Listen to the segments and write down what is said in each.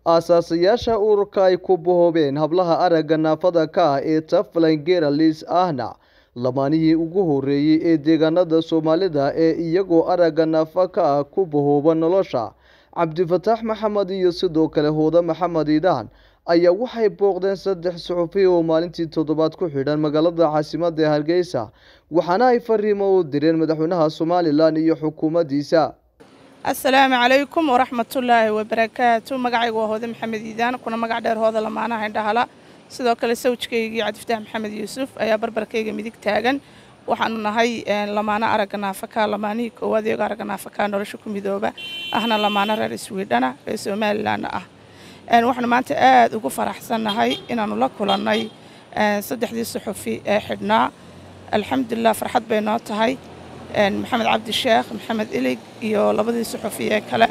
aasaasayaasha ururka ay ku bahoobeen hablaha aragga naafada ka ah ee taflan geralis ahna lamaanihii ugu horreeyey ee deegaanada soomaalida ee iyagoo aragga naafa ka ah ku bahooba nolosha cabdifataax maxamed iyo sidoo kale hooda maxamed iidaan ayaa waxay booqdeen saddex suxufi oo maalintii toddobaad ku xidhan magaalada caasimada ee hargeysa waxaana ay fariimo u direen madaxweynaha somalilan iyo xukuumaddiisa assalaamu calaykum waraxmatullaahi wabarakaatu magacaygu waa hoode maxamed iidaan kuna magac dheer hooda lamaanaha indhahala sidoo kale sawjkaygii cabdifataax maxamed yuusuf ayaa barbarkayga midig taagan waxaanu nahay lamaano aragga naafaka lamaanihii koowaad iyago aragga naafaka nolosha ku midooba ahna lamaano reer iswiidhana reer somalilanna ah waxaanu maanta aada ugu faraxsannahay inaanu la kulannay saddexdii suxufi ee xidhnaa alxamdulilah farxad bay noo tahay maxamed cabdisheekh maxamed ilig iyo labadii suxufi ee kale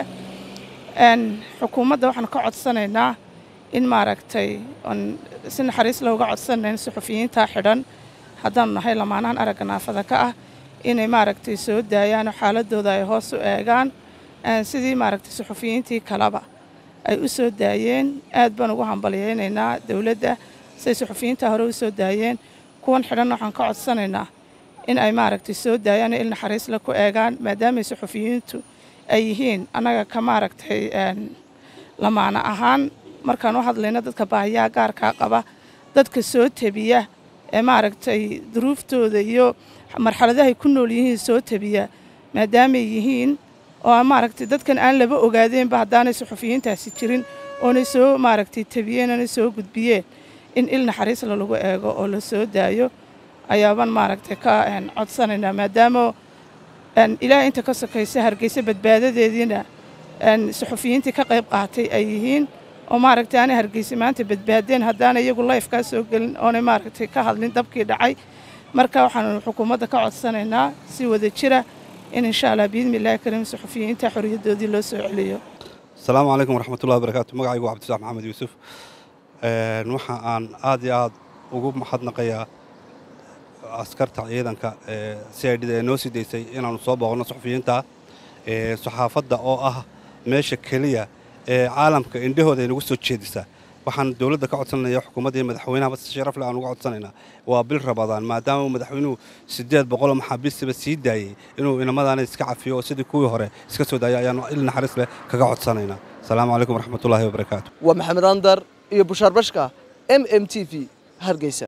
xukuumadda waxaan ka codsanaynaa in maaragtay on si naxariis looga codsanayn suxufiyiintaa xidhan haddaanu nahay lamaanahan aragga naafada ka ah inay maaragtay soo daayaan oo xaaladooda ay hoos u eegaan sidii maaragtay suxufiyiintii kaleba ay u soo daayeen aad baan ugu hambalyaynaynaa dowladda siay suxufiyiintaa hore u soo daayeen kuwan xidhanna waxaan ka codsanaynaa in ay maaragtay soo daayaan il naxariisla ku eegaan maadaamay suxufiyiintu ay yihiin annaga ka maaragtay lamaana ahaan markaan u hadlayno dadka baahiyaha gaarkaa qaba dadka soo tebiya ee maaragtay duruuftooda iyo marxaladahay ku nool yihiin soo tebiya maadaamay yihiin oo maaragtay dadkan aan laba ogaadeenba haddaanay suxufiyiintaasi jirin oonay soo maaragtay tebiyeen oonay soo gudbiyeen in il naxariisla lagu eego oo la soo daayo ayaabaan maaragtay ka codsanaynaa maadaama ilaahay inta ka sokaysa hargeysa badbaadadeediina suxufiyiintii ka qayb qaatay ay yihiin oo maaragtay aanay hargeysa maanta badbaadeen haddaanay iyagu layfkaa soo gelin oonay maaragtay ka hadlin dabkii dhacay marka waxaanu xukuumadda ka codsanaynaa si wada jira in insha allah biidni illahi kariim suxufiyiinta xorriyaddoodii loo soo celiyo asalaamu calaykum waraxmatullahi wabarakaatu magacaygu waa cabdisax maxamed yuusuf waxa aan aad iyo aad ugu mahadnaqayaa askarta ciidanka ee c i d da ee noo sii daysay inaannu soo booqno suxufiyiinta saxaafadda oo ah meesha keliya ee caalamka indhahooda ay nagu soo jeedisaa waxaan dowladda ka codsanaya xukuumadda iyo madaxweynahaba si sharaf leh aan uga codsanaynaa waa bil rabadaan maadaama madaxweynuhu siddeed boqoloo maxaabiistiba sii daayey inuu inamadaana iska cafiyo oo sidii kuwii hore iska soo daaya ayaannu il naxariis leh kaga codsanaynaa asalaamu calaykum waraxmatullaahi wabarakaatu waa maxamed andar iyo bushaar bashka m m t v hargeysa